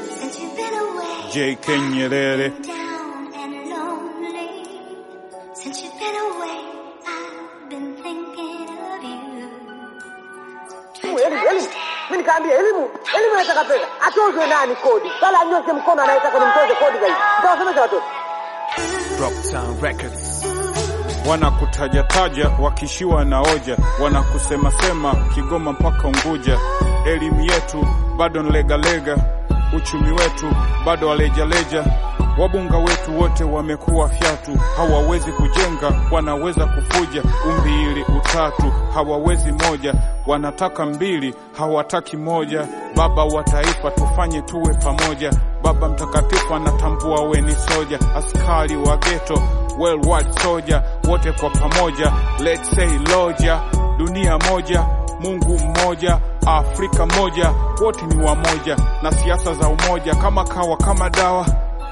since you've been away. JK Nyerere. Down and lonely. Since you've been away, I've been thinking of you. Elimu, elimu, elimu. Mimi nikaambia elimu, elimu inataka pesa. Atozwe nani kodi? Sala anyoshe mkono anayetaka nimtoze kodi zaidi. Nitawasomesha watoto. Rocktown Records. wanakutajataja wakishiwa na hoja, wanakusema-sema Kigoma mpaka Unguja. Elimu yetu bado nlegalega, uchumi wetu bado walejaleja. Wabunga wetu wote wamekuwa fyatu, hawawezi kujenga, wanaweza kufuja. Umbili utatu hawawezi moja, wanataka mbili, hawataki moja. Baba wa taifa, tufanye tuwe pamoja. Baba mtakatifu anatambua we ni soja, askari wa geto worldwide soldier, wote kwa pamoja, let's say loja, dunia moja, Mungu mmoja, Afrika moja, wote ni wamoja, na siasa za umoja kama kawa kama dawa,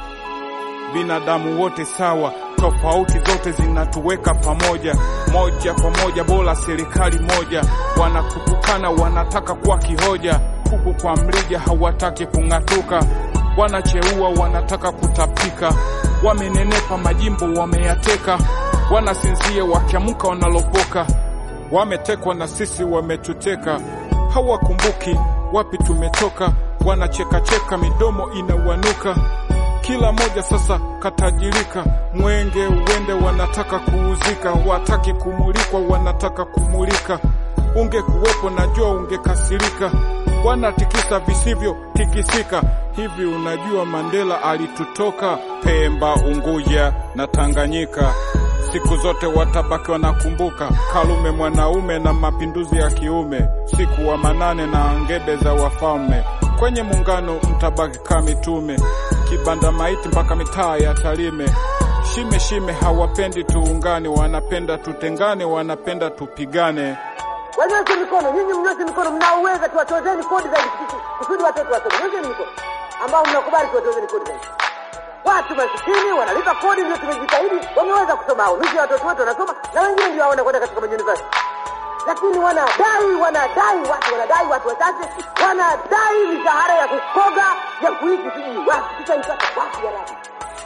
binadamu wote sawa, tofauti zote zinatuweka pamoja, moja kwa moja, bora serikali moja. Wanakutukana, wanataka kuwa kihoja, huku kwa mrija hawataki kung'atuka, wanacheua, wanataka kutapika, wamenenepa, majimbo wameyateka, wanasinzia, wakiamka wanalopoka, wametekwa na sisi wametuteka, hawakumbuki wapi tumetoka, wanachekacheka, midomo inawanuka kila moja sasa katajirika, mwenge uende, wanataka kuuzika, wataki kumulikwa, wanataka kumulika. Ungekuwepo najua ungekasirika, wanatikisa visivyo tikisika. Hivi unajua Mandela alitutoka Pemba, Unguja na Tanganyika. Siku zote watabaki wanakumbuka Karume mwanaume na mapinduzi ya kiume, siku wa manane na ngebe za wafalme. Kwenye muungano mtabaki kama mitume, kibanda maiti mpaka mitaa ya Tarime. Shime shime hawapendi tuungane, wanapenda tutengane, wanapenda tupigane. Wanyoshe mikono, nyinyi mnyoshe mikono, mnaoweza tuwatozeni kodi zaidi kusudi- kusudi watoto wasome. Nyosheni mikono ambao mnakubali tuwatozeni kodi zaidi. Watu masikini wanalipa kodi, ndio tumejitahidi, wameweza kusoma hao. Nusu ya watoto wetu wanasoma na wengine ndio hawana kwenda katika mauniversity, lakini wanadai, wanadai watu, wanadai watu wachache, wanadai mishahara ya kukoga ya kuishi sijui wapi. Tutaipata wapi ya rabi?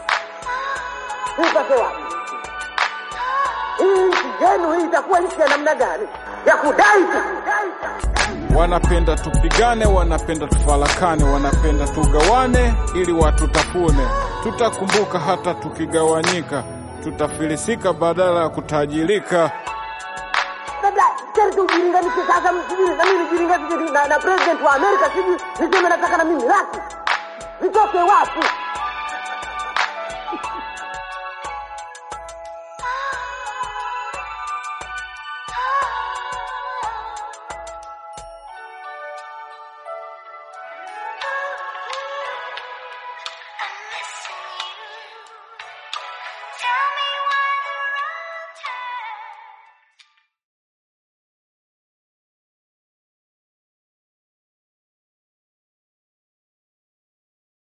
Tuipate wapi? Hii nchi yenu hii itakuwa nchi ya namna gani? Ya kudai tu. Wanapenda tupigane, wanapenda tufarakane, wanapenda tugawane ili watutafune. Tutakumbuka hata tukigawanyika, tutafilisika badala ya kutajirika. Labda sharti ujilinganishe sasa, msijui na mimi nijilinganishe na, na president wa Amerika, sijui niseme nataka na mimi laki, nitoke wapi?